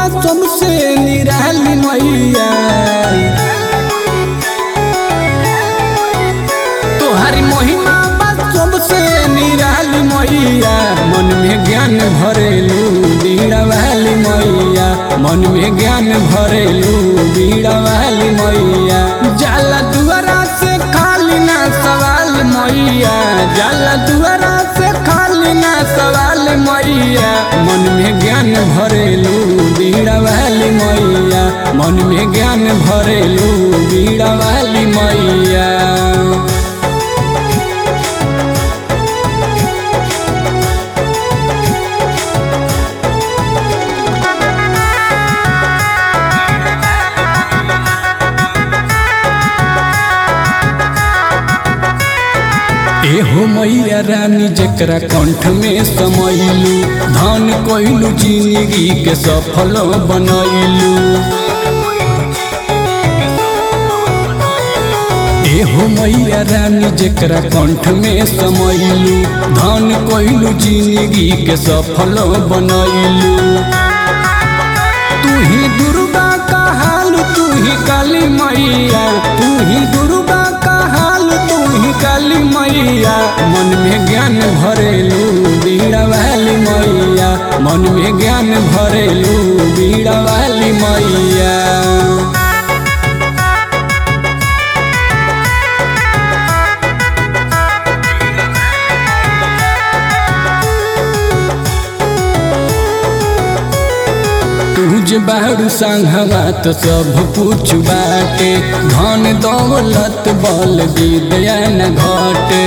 सबसे निराली मैया तोहारी महिमा बा सबसे निराली मैया मन में ज्ञान भरेलू बीड़ा वाली मैया मन में ज्ञान भरेलू बीड़ा वाली मैया जाला दुआरा से खाली ना सवाल मैया जाला दुआरा से खाली ना सवाल मैया मन में ज्ञान भरेलू बीड़ा वाली मैया मन में ज्ञान भरेलू बीड़ा वाली मैया एहो मैया रानी जकरा कंठ में समैलू धन कोइलू जिंदगी के सफल बनैलू एहो मैया रानी जकरा कंठ में समैलू धन कोइलू जिंदगी के सफल बनैलू तू ही दुर्गा का हाल तू ही काली मैया तू ही दुर्गा का हाल तू ही काली मैया मन में ज्ञान भरेलू बीड़ा वाली मैया मन में ज्ञान भरेलू बीड़ा वाली मैया तुझ बारू संघवा तो सब कुछ बाटे धन दौलत बल विद्या न घटे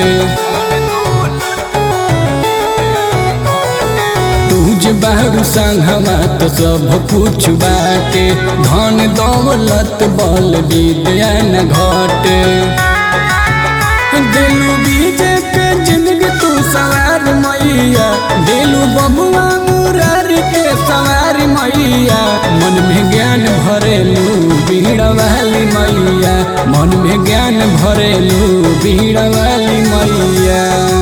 तुझ बारू संघवा तो सब कुछ बाटे धन दौलत बल विद्या न घटे दिलू बीजे के जिंदगी तू सवार मैया दिलू बबुआ मुरारी के सवार मैया मन में ज्ञान भरेलू बीड़ा वाली मैया मन में ज्ञान भरेलू बीड़ा वाली मैया